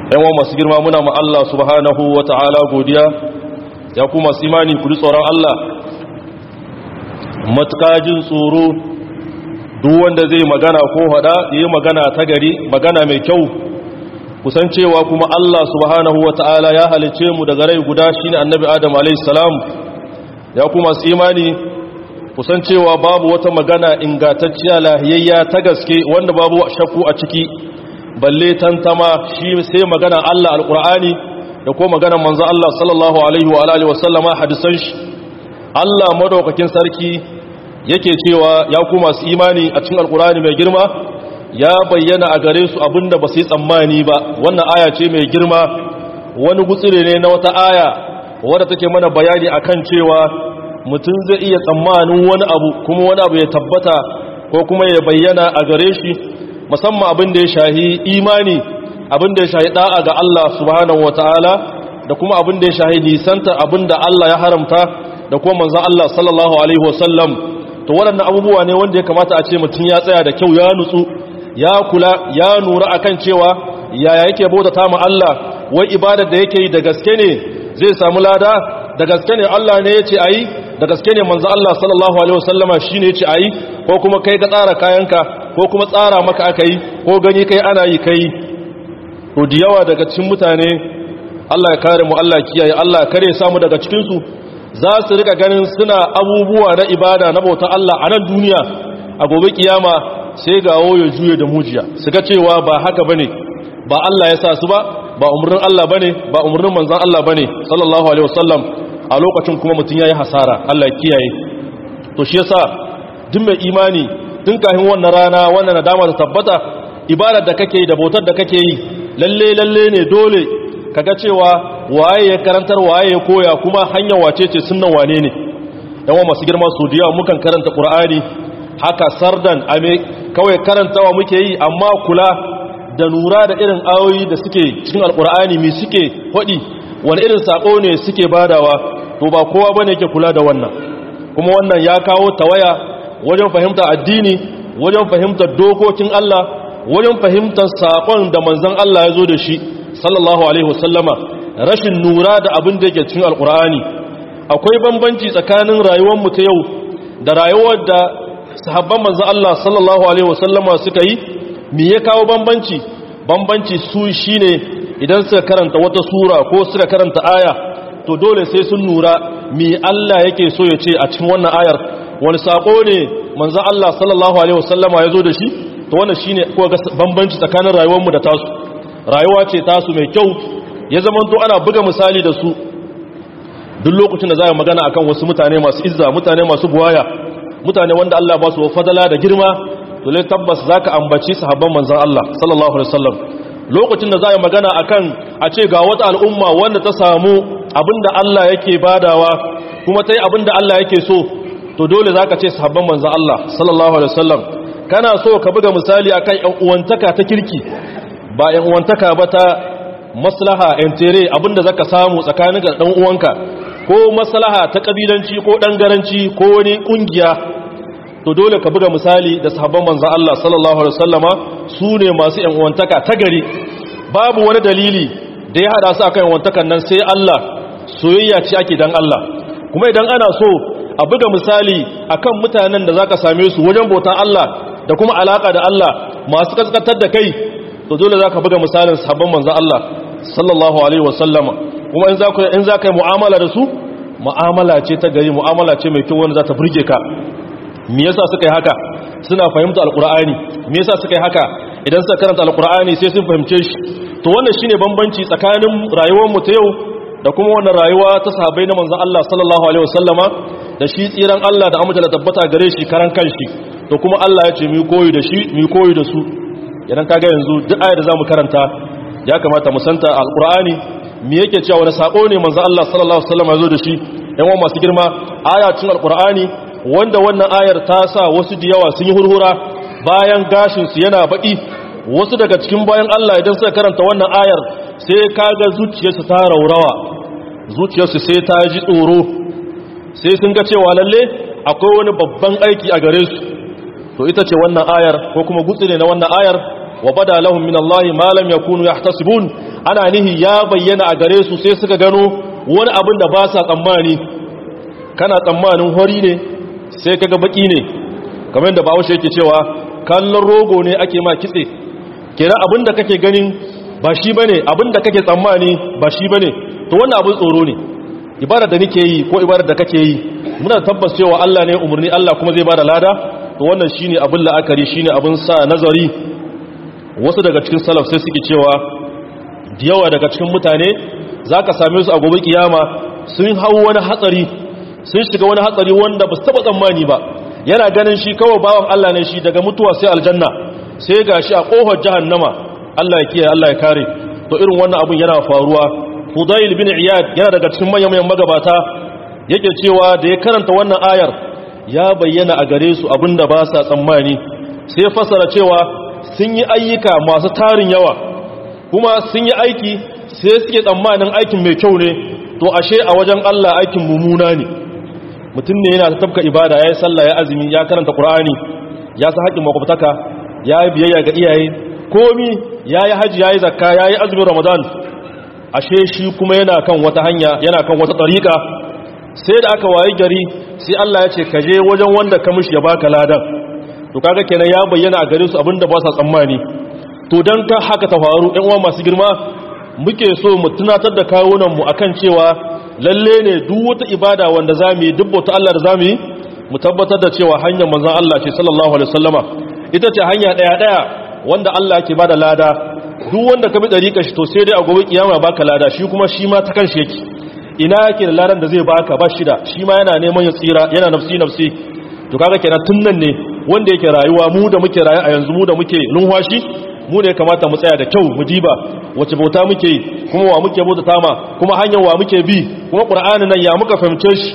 yawan masu girma muna ma Allah subhanahu wa ta'ala godiya ya ku masu imani ku tsoron Allah matukajin tsoro duk wanda zai magana ko hada yi magana ta gari magana mai kyau kusancewa kuma Allah subhanahu wa ta'ala ya halice mu daga rai guda shine annabi Adam alayhi salam ya ku masu imani kusancewa babu wata magana ingantacciya lahiyayya ta gaske wanda babu shakku a ciki balle tantama shi sai magana Allah alqur'ani da ko magana manzo Allah sallallahu alaihi wa alihi wasallama hadisan shi Allah madaukakin sarki yake cewa ya ku masu imani a cikin alqur'ani mai girma ya bayyana a gare su abinda ba su yi tsammani ba wannan aya ce mai girma wani gutsire ne na wata aya wadda take mana bayani akan cewa mutum zai iya tsammanin wani abu kuma wani abu ya tabbata ko kuma ya bayyana a gare shi musamman abin da ya shahi imani abin da ya shahi da'a ga Allah subhanahu wataala da kuma abin da ya shahi nisanta abin da Allah ya haramta da kuma manzon Allah sallallahu alaihi wasallam to waɗannan abubuwa ne wanda ya kamata a ce mutum ya tsaya da kyau ya nutsu ya kula ya nura akan cewa yaya yake bautata ma Allah wai ibadar da yake yi da gaske ne zai samu lada da gaske ne Allah ne ya ce ayi da gaske ne manzo Allah sallallahu alaihi wasallama shine ya ce ayi ko kuma kai ka tsara kayanka ko kuma tsara maka aka yi ko gani kai ana yi kai to da yawa daga cikin mutane Allah ya kare mu Allah kiyaye Allah kare samu daga cikin su za su rika ganin suna abubuwa na ibada na bauta Allah a nan duniya a gobe kiyama sai ga ya juye da mujiya su ga cewa ba haka bane ba Allah ya sa su ba ba umurnin Allah bane ba umurnin manzon Allah bane sallallahu alaihi wasallam a lokacin kuma mutun yayi hasara Allah ya kiyaye to shi yasa duk mai imani tun kafin wannan rana wannan nadama ta tabbata ibadar da kake yi da bautar da kake yi lalle lalle ne dole kaga cewa waye ya karantar waye ya koya kuma hanyar wace ce sunnan wane ne yawan masu girma su diya mukan karanta qur'ani haka sardan ame kawai karantawa muke yi amma kula da nura da irin ayoyi da suke cikin alqur'ani mi suke hodi wani irin sako ne suke badawa to ba kowa bane yake kula da wannan kuma wannan ya kawo tawaya wajen fahimtar addini wajen fahimtar dokokin Allah wajen fahimtar sakon da manzon Allah ya zo da shi sallallahu alaihi wasallama rashin nura da abin da yake cikin alkur'ani akwai bambanci tsakanin rayuwar mu ta yau da rayuwar da sahabban manzon Allah sallallahu alaihi wasallama suka yi me ya kawo bambanci bambanci su shine idan suka karanta wata sura ko suka karanta aya to dole sai sun nura me Allah yake so ya ce a cikin wannan ayar wani sako ne manzon Allah sallallahu alaihi wasallama ya zo da shi to wannan shine ko ga bambanci tsakanin rayuwar mu da tasu rayuwa ce tasu mai kyau ya zama to ana buga misali da su duk lokacin da za a magana akan wasu mutane masu izza mutane masu buwaya mutane wanda Allah ba su fadala da girma to lai tabbas zaka ambaci sahabban manzon Allah sallallahu alaihi wasallam lokacin da za a magana akan a ce ga wata al'umma wanda ta samu abinda Allah yake badawa kuma ta yi abinda Allah yake so to dole zaka ce sahabban manzon Allah sallallahu alaihi wasallam kana so ka buga misali akan ƴan uwantaka ta kirki ba ‘yan uwantaka ba ta maslaha ‘yan tere abinda zaka samu tsakanin ga ɗan uwanka ko maslaha ta ƙabilanci ko ɗangaranci ko wani ƙungiya to dole ka buga misali da sahabban manzan Allah sallallahu Alaihi wasallama su ne masu ‘yan uwantaka ta gari babu wani dalili da ya haɗa su akan uwantakan nan sai Allah soyayya ce ake dan Allah kuma idan ana so a buga misali akan mutanen da zaka same su wajen bautan Allah da kuma alaka da Allah masu kaskatar da kai to dole za ka buga misalin sabon manzan Allah sallallahu Alaihi wasallama kuma in za ka yi mu'amala da su mu'amala ce ta gari mu'amala ce mai kyau wanda za ta burge ka me yasa suka yi haka suna fahimta alkur'ani me yasa suka yi haka idan suka karanta alkur'ani sai sun fahimce shi to wannan shine bambanci tsakanin rayuwar mu ta yau da kuma wannan rayuwa ta sahabbai na manzan Allah sallallahu alaihi wasallama da shi tsiran Allah da amince da tabbata gare shi karan kanshi to kuma Allah ya ce mu koyi da shi mu koyi da su idan kaga yanzu duk ayar da zamu karanta ya kamata mu santa alqur'ani me yake cewa wani sako ne manzo Allah sallallahu alaihi wasallam ya zo da shi yan uwa masu girma ayatin alqur'ani wanda wannan ayar ta sa wasu da yawa sun yi hurhura bayan gashin su yana baki wasu daga cikin bayan Allah idan suka karanta wannan ayar sai kaga zuciyarsu ta raurawa zuciyarsu sai ta ji tsoro sai sun ga cewa lalle akwai wani babban aiki a gare su to ita ce wannan ayar ko kuma gutsire na wannan ayar wa bada lahum min Allah ma lam yakunu yahtasibun ana nihi ya bayyana a gare su sai suka gano wani abin da ba sa tsammani kana tsammanin hori ne sai kaga baki ne kamar da bawo yake cewa kallon rogo ne ake ma kitse kenan abin da kake ganin ba shi bane abin da kake tsammani ba shi bane to wannan abin tsoro ne ibada da nake yi ko ibada da kake yi muna tabbas cewa Allah ne umarni Allah kuma zai bada lada to wannan shine abin la'akari shine abin sa nazari wasu daga cikin salaf sai suke cewa da yawa daga cikin mutane zaka same su a gobe kiyama sun hau wani hatsari sun shiga wani hatsari wanda ba su taba tsammani ba yana ganin shi kawai bawan Allah ne shi daga mutuwa sai aljanna sai gashi a kofar jahannama Allah ya kiyaye Allah ya kare to irin wannan abun yana faruwa Fudail bin Iyad yana daga cikin manyan magabata yake cewa da ya karanta wannan ayar ya bayyana a gare su abinda ba sa tsammani sai fasara cewa sun yi ayyuka masu tarin yawa kuma sun yi aiki sai suke tsammanin aikin mai kyau ne to ashe a wajen Allah aikin mumuna ne mutum ne yana tafka ibada ya yi sallah ya azumi ya karanta Qur'ani ya sa haƙin makwabtaka ya yi biyayya ga iyaye komi ya yi hajji ya yi zakka ya yi azumin Ramadan ashe shi kuma yana kan wata hanya yana kan wata tsarika sai da aka wayi gari sai Allah ya ce ka je wajen wanda ka mishi ya baka ladan to kaga kenan ya bayyana a gare su abinda ba sa tsammani to dan ka haka ta faru ɗan uwa masu girma muke so mu tunatar da kawunan mu akan cewa lalle ne duk wata ibada wanda zamu yi duk wata Allah da zamu yi mu tabbatar da cewa hanyar manzon Allah ce sallallahu alaihi wasallama ita ce hanya daya daya wanda Allah yake bada lada duk wanda ka bi dariƙa shi to sai dai a gobe kiyama baka lada shi kuma shi ma ta kanshi yake ina yake da ladan da zai baka ba shida shi ma yana neman ya tsira yana nafsi nafsi to kaga kenan tun nan ne wanda yake rayuwa mu da muke rayu a yanzu mu da muke numfashi mu ne kamata mu tsaya da kyau mu diba wace bauta muke yi kuma wa muke bauta tama kuma hanyar wa muke bi kuma qur'ani nan ya muka fahimce shi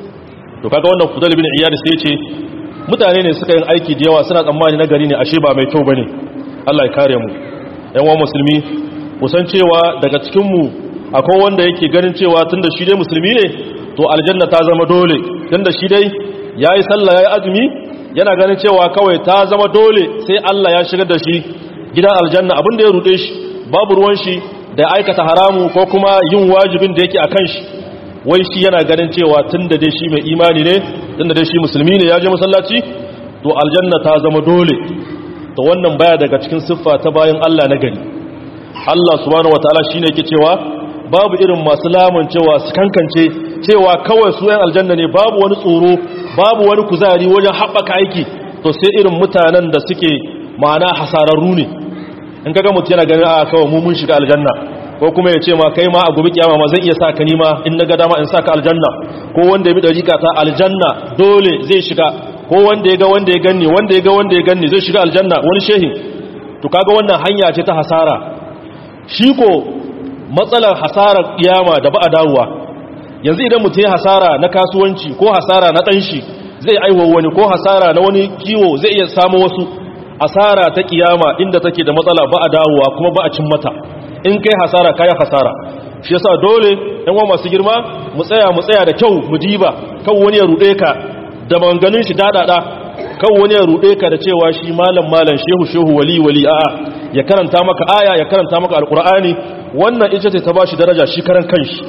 to kaga wannan fudal bin iyad sai ce mutane ne suka yin aiki da yawa suna tsammani na gari ne ashe ba mai kyau bane Allah ya kare mu yan wa musulmi kusan cewa daga cikin mu akwai wanda yake ganin cewa tunda shi dai musulmi ne to aljanna ta zama dole tunda shi dai yayi sallah yayi azumi yana ganin cewa kawai ta zama dole sai Allah ya shigar da shi gidan aljanna abin da ya rude shi babu ruwan shi da aikata haramu ko kuma yin wajibin da yake akan shi wai shi yana ganin cewa tunda dai shi mai imani ne tunda dai shi musulmi ne ya je masallaci to aljanna ta zama dole to wannan baya daga cikin siffa ta bayan Allah na gari Allah subhanahu wataala shine yake cewa babu irin masu lamun cewa su kankance cewa kawai su yan aljanna ne babu wani tsoro babu wani kuzari wajen haɓaka aiki to sai irin mutanen da suke ma'ana hasararru ne in kaga mutum yana ganin a kawai mu mun shiga aljanna ko kuma ya ce ma kai ma a gobe kiyama ma zan iya sa ka nima in na ga dama in sa ka aljanna ko wanda ya bi dariƙa ta aljanna dole zai shiga ko wanda ya ga wanda ya ganni wanda ya ga wanda ya ganni zai shiga aljanna wani shehin to kaga wannan hanya ce ta hasara shi ko matsalar hasarar kiyama da ba a dawowa yanzu idan mutum ya hasara na kasuwanci ko hasara na ɗanshi zai aiwa wani ko hasara na wani kiwo zai iya samu wasu hasara ta kiyama inda take da matsala ba a dawowa kuma ba a cin mata in kai hasara kayan hasara shi yasa dole yan wa masu girma mu tsaya mu tsaya da kyau mu diba kan wani ya rude ka da maganganun shi dadada kan wani ya rude ka da cewa shi malam malam shehu shehu wali wali a'a ya karanta maka aya ya karanta maka alqur'ani wannan ita ce ta bashi daraja shi karan kanshi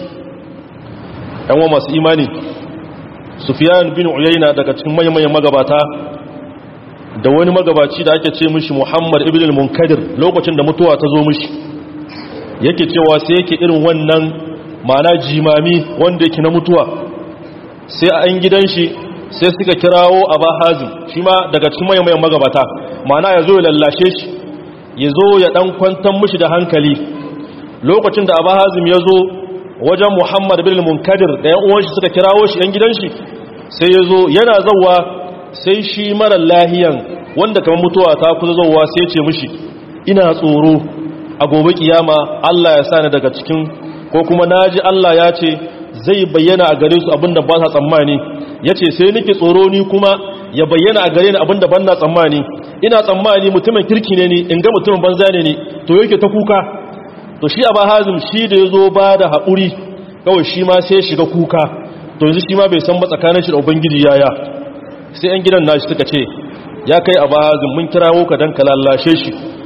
yan wa masu imani sufyan bin uyayna daga cikin manyan magabata da wani magabaci da ake ce mishi muhammad ibn al-munkadir lokacin da mutuwa ta zo mishi yake cewa sai yake irin wannan mana jimami wanda yake na mutuwa sai a yan gidan shi sai suka kirawo aba hazim shi ma daga cikin mayan magabata mana ya zo ya lallashe shi ya zo ya dan kwantar mishi da hankali lokacin da aba hazim ya zo wajen muhammad ibn al-munkadir da yan uwan shi suka kirawo shi yan gidan shi sai ya zo yana zauwa sai shi mara lahiyan wanda kamar mutuwa ta kusa zauwa sai ce mishi ina tsoro a gobe kiyama Allah ya sani daga cikin ko kuma naji Allah ya ce zai bayyana a gare su abinda ba sa tsammani yace sai nake tsoro ni kuma ya bayyana a gare ni abinda ban na tsammani ina tsammani mutumin kirki ne ni in ga mutumin banza ne ni to yake ta kuka to shi aba hazim shi da yazo ba da haƙuri kawai shi ma sai shiga kuka to yanzu shi ma bai san ba tsakanin shi da ubangiji yaya sai yan gidan nashi suka ce ya kai aba hazim mun kirawo ka dan ka lallashe shi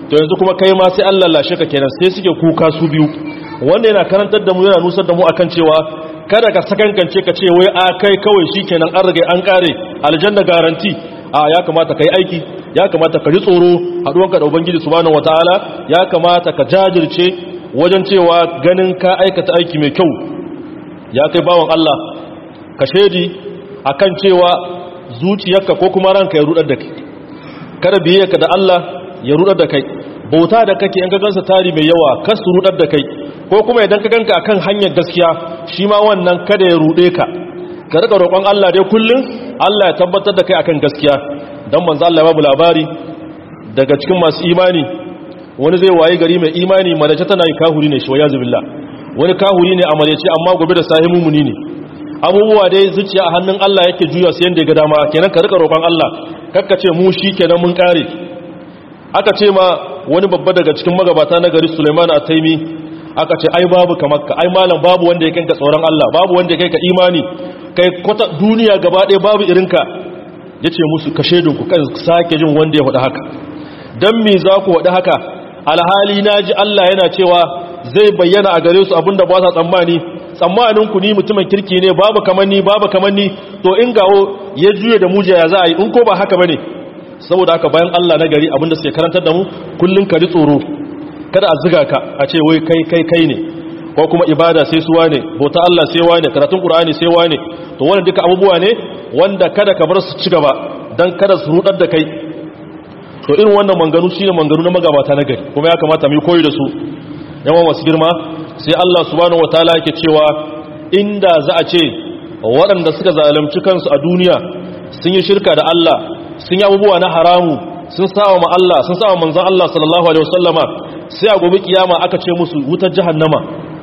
to yanzu kuma kai ma sai Allah lashe ka kenan sai suke kuka su biyu wanda yana karantar da mu yana nusar da mu akan cewa kada ka sakankance ka ce wai a kai kawai shikenan an rage an kare aljanna garanti a ya kamata kai aiki ya kamata ka ji tsoro haduwanka da ubangiji subhanahu wataala ya kamata ka jajirce wajen cewa ganin ka aikata aiki mai kyau ya kai bawan Allah ka shedi akan cewa zuciyarka ko kuma ranka ya rudar da kai kada biye ka da Allah ya rudar da kai bauta da kake in ka gansa tari mai yawa kas su rudar da kai ko kuma idan ka ganka akan hanyar gaskiya shi ma wannan kada ya rude ka ka rika roƙon Allah dai kullun Allah ya tabbatar da kai akan gaskiya dan manzo Allah ya babu labari daga cikin masu imani wani zai waye gari mai imani malace tana yi kahuri ne shi wayazu billah wani kahuri ne a malace amma gobe da sahimu muni ne abubuwa dai zuciya a hannun Allah yake juya su yanda ya ga dama kenan ka rika roƙon Allah kakka ce mu shi kenan mun kare aka ce ma wani babba daga cikin magabata na gari Sulaiman at-Taimi aka ce ai babu kamar ka ai malam babu wanda ya kanka tsoron Allah babu wanda ya kai ka imani kai kwata duniya gaba ɗaya babu irinka yace musu ka shedun ku kan sake jin wanda ya faɗa haka dan me za ku faɗa haka alhali naji Allah yana cewa zai bayyana a gare su abinda ba sa tsammani tsammanin ku ni mutumin kirki ne babu kamar ni babu kamar ni to in gawo ya juye da mujiya ya za a yi in ko ba haka bane saboda haka bayan Allah na gari abinda suke karantar da mu kullun ka ji tsoro kada a ziga ka a ce wai kai kai kai ne ko kuma ibada sai suwa ne bauta Allah sai wa ne karatun Qur'ani sai wa ne to wannan duka abubuwa ne wanda kada ka bar su ci gaba dan kada su rudar da kai to irin wannan manganu shine manganu na magabata na gari kuma ya kamata mu yi koyi da su yawan wasu girma sai Allah subhanahu wataala yake cewa inda za a ce waɗanda suka zalunci kansu a duniya sun yi shirka da Allah sun yi abubuwa na haramu sun sawa ma Allah sun sawa manzon Allah sallallahu alaihi wasallama sai a gobe kiyama aka ce musu wutar jahannama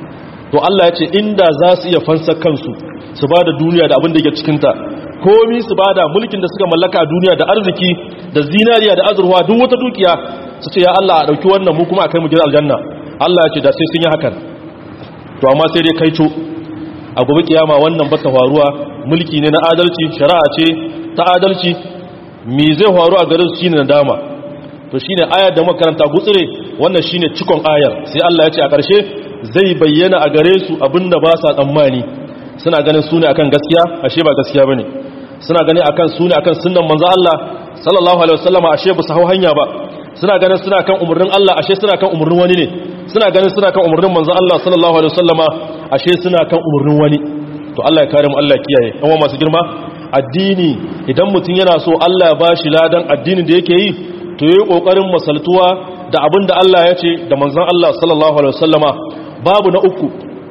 to Allah ya ce inda za su iya fansa kansu su bada duniya da abin da yake cikin ta komi su bada mulkin da suka mallaka a duniya da arziki da zinariya da azurwa duk wata dukiya su ce ya Allah a dauki wannan mu kuma a kai mu gidan aljanna Allah ya ce da sai sun yi hakan to amma sai dai kaito a gobe kiyama wannan ba ta faruwa mulki ne na adalci shari'a ce ta adalci me zai faru a garin su shine nadama to shine ayar da makaranta gutsire wannan shine cikon ayar sai Allah ya ce a ƙarshe zai bayyana a gare su abinda ba sa tsammani suna ganin su ne akan gaskiya ashe ba gaskiya bane suna ganin akan su ne akan sunnan manzo Allah sallallahu alaihi wasallama ashe ba su hau hanya ba suna ganin suna kan umurnin Allah ashe suna kan umurnin wani ne suna ganin suna kan umurnin manzo Allah sallallahu alaihi wasallama ashe suna kan umurnin wani to Allah ya kare mu Allah ya kiyaye yan masu girma addini idan mutum yana so Allah ya bashi ladan addinin da yake yi to yi kokarin masaltuwa da abin da Allah ya ce da manzon Allah sallallahu alaihi wasallama babu na uku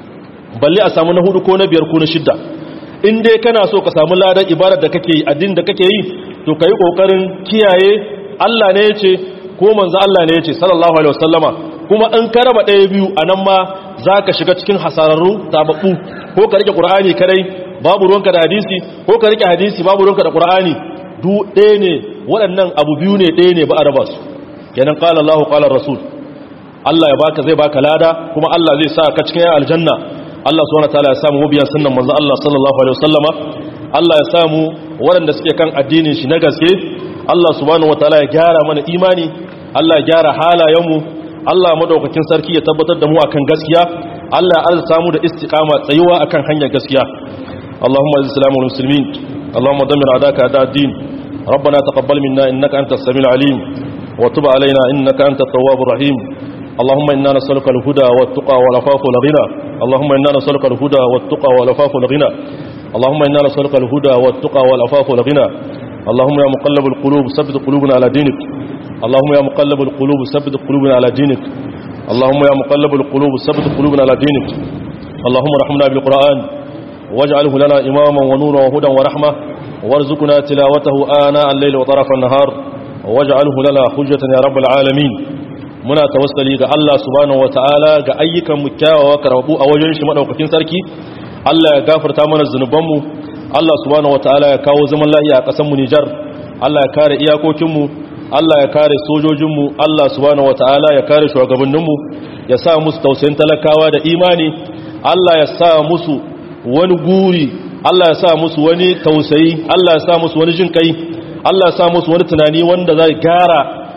balle a samu na hudu ko na biyar ko na shidda in dai kana so ka samu ladan ibadar da kake yi addinin da kake yi to kai kokarin kiyaye Allah ne ya ce ko manzon Allah ne ya ce sallallahu alaihi wasallama kuma in ka raba ɗaya biyu anan ma zaka shiga cikin hasararru tababbu ko ka rike qur'ani kadai babu ruwanka da hadisi ko ka rike hadisi babu ruwanka da qur'ani du ɗaya ne waɗannan abu biyu ne ɗaya ne ba a raba su kenan qala Allahu qala rasul Allah ya baka zai baka lada kuma Allah zai sa ka cikin aljanna Allah subhanahu wataala ya samu mabiyan sunnan manzo Allah sallallahu alaihi wasallama Allah ya samu waɗanda suke kan addinin shi na gaske Allah subhanahu wataala ya gyara mana imani Allah ya gyara halayenmu Allah madaukakin sarki ya tabbatar da mu akan gaskiya Allah ya arzuta mu da istiqama tsayuwa akan hanyar gaskiya Allahumma izil islamu wal muslimin Allahumma dammir adaka ada ad-din ربنا تقبل منا إنك أنت السميع العليم وتب علينا إنك أنت التواب الرحيم اللهم إنا نسألك الهدى والتقى والعفاف والغنى اللهم إنا نسألك الهدى والتقى والعفاف والغنى اللهم إنا نسألك الهدى والتقى والعفاف والغنى اللهم يا مقلب القلوب ثبت قلوبنا على دينك اللهم يا مقلب القلوب ثبت قلوبنا على دينك اللهم يا مقلب القلوب ثبت قلوبنا على دينك اللهم ارحمنا بالقرآن واجعله لنا إماما ونورا وهدى ورحمة وارزقنا تلاوته آناء الليل وطرف النهار واجعله لنا حجة يا رب العالمين muna tawassali ga Allah subhanahu wataala ga ayyukan mu kyawawa karbu a wajen shi madaukakin sarki Allah ya gafarta mana zunubanmu Allah subhanahu wataala ya kawo zaman lafiya a ƙasar mu Nijar Allah ya kare iyakokin mu Allah ya kare sojojin mu Allah subhanahu wataala ya kare shugabannin mu ya sa musu tausayin talakawa da imani Allah ya sa musu wani guri Allah ya sa musu wani tausayi Allah ya sa musu wani jin kai Allah ya sa musu wani tunani wanda zai gyara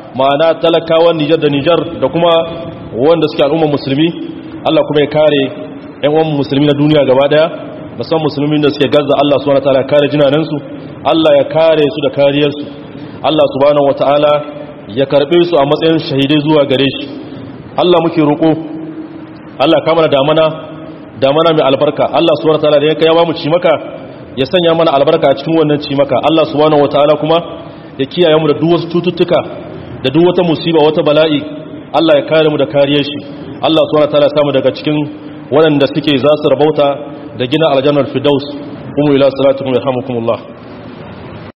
ma'ana talakawan Nijar da Nijar da kuma wanda suke al'ummar musulmi Allah kuma ya kare ƴan uwan musulmi na duniya gaba daya musamman musulmin da suke gaza Allah subhanahu wataala ya kare jinanansu Allah ya kare su da kariyarsu Allah subhanahu wataala ya karbe su a matsayin shahidai zuwa gare shi Allah muke roƙo Allah ka mana damana damana mai albarka Allah subhanahu wataala da ya kai ba mu ci maka ya sanya mana albarka a cikin wannan ci maka Allah subhanahu wataala kuma ya kiyaye mu da duk wasu cututtuka da duk wata musiba wata bala'i Allah ya kare mu da kariyar shi Allah subhanahu wataala ya samu daga cikin waɗanda suke za su rabauta da gina aljannar firdaus kuma ila salatukum yarhamukumullah